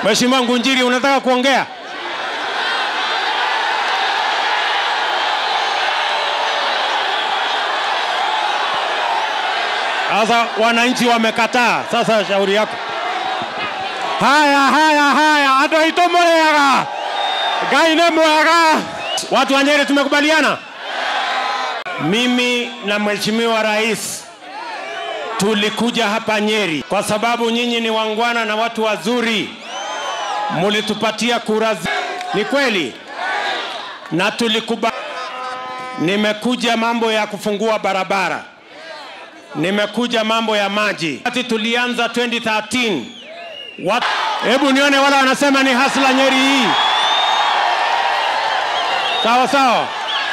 Mheshimiwa Ngunjiri, unataka kuongea? Sasa wananchi wamekataa. Sasa shauri yako. Haya, haya, haya, andå aitå må rä aga ngai nä mwega watu wa nyeri tumekubaliana mimi na mheshimiwa rais tulikuja hapa nyeri kwa sababu nyinyi ni wangwana na watu wazuri mulitupatia kura zi- ni kweli na tulikuba nimekuja mambo ya kufungua barabara nimekuja mambo ya maji wakati tulianza 2013 Wat... Hebu nione wale wanasema ni hasla Nyeri hii. Sawa sawa.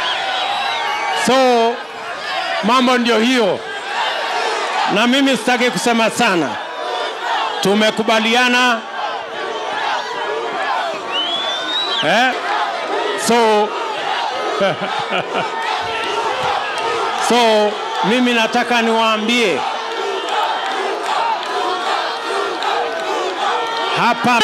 So mambo ndio hiyo, na mimi sitaki kusema sana. Tumekubaliana eh? So so mimi nataka niwaambie hapa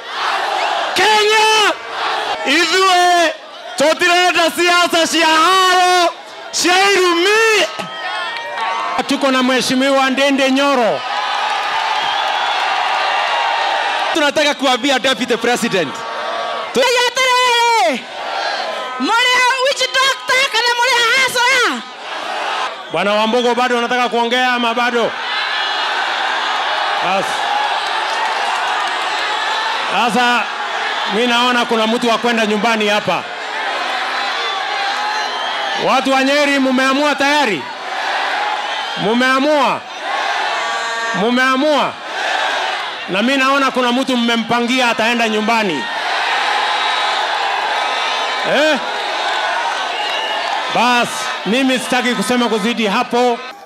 Kenya ithuĩ tũtirenda siasa cia haro cia irumi. Tuko na mheshimiwa Ndende Nyoro, tunataka kuambia deputy president yatiriri muria witch doctor kana muria hasoya bwana Wambugu, bado unataka kuongea ama bado? Basi sasa, mi naona kuna mtu wa kwenda nyumbani hapa. Watu wa Nyeri, mumeamua tayari? Mumeamua? Mumeamua? Na mi naona kuna mtu mmempangia ataenda nyumbani eh? Basi mimi sitaki kusema kuzidi hapo.